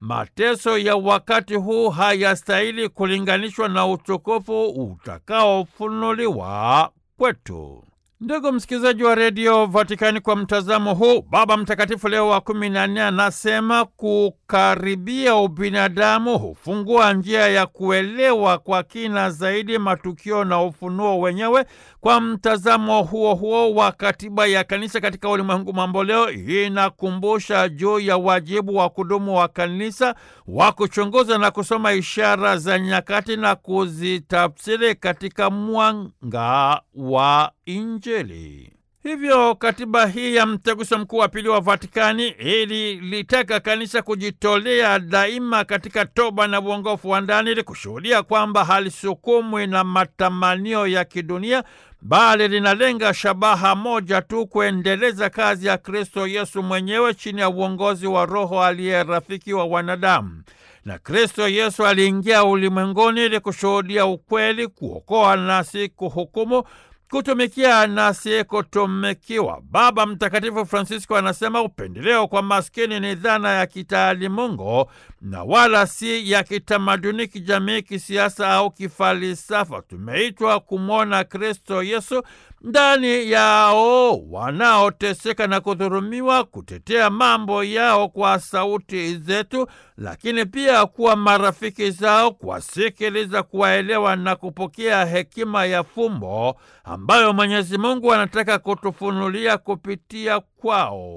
mateso ya wakati huu hayastahili kulinganishwa na utukufu utakaofunuliwa kwetu. Ndugu msikilizaji wa redio Vatikani, kwa mtazamo huu, Baba Mtakatifu Leo wa kumi na nne anasema kukaribia ubinadamu hufungua njia ya kuelewa kwa kina zaidi matukio na ufunuo wenyewe. Kwa mtazamo huo huo wa katiba ya kanisa katika ulimwengu mambo leo, inakumbusha juu ya wajibu wa kudumu wa kanisa wa kuchunguza na kusoma ishara za nyakati na kuzitafsiri katika mwanga wa Injili. Hivyo katiba hii ya mtaguso mkuu wa pili wa Vatikani ili litaka kanisa kujitolea daima katika toba na uongofu wa ndani ili kushuhudia kwamba halisukumwi na matamanio ya kidunia bali linalenga shabaha moja tu, kuendeleza kazi ya Kristo Yesu mwenyewe chini ya uongozi wa Roho aliye rafiki wa wanadamu. Na Kristo Yesu aliingia ulimwenguni ili kushuhudia ukweli, kuokoa na si kuhukumu kutumikia na si kutumikiwa. Baba Mtakatifu Francisco anasema upendeleo kwa maskini ni dhana ya kitaalimungu na wala si ya kitamaduni, kijamii, kisiasa au kifalsafa. Tumeitwa kumwona Kristo Yesu ndani yao wanaoteseka na kudhurumiwa, kutetea mambo yao kwa sauti zetu, lakini pia kuwa marafiki zao, kuwasikiliza, kuwaelewa na kupokea hekima ya fumbo ambayo Mwenyezi Mungu anataka kutufunulia kupitia kwao.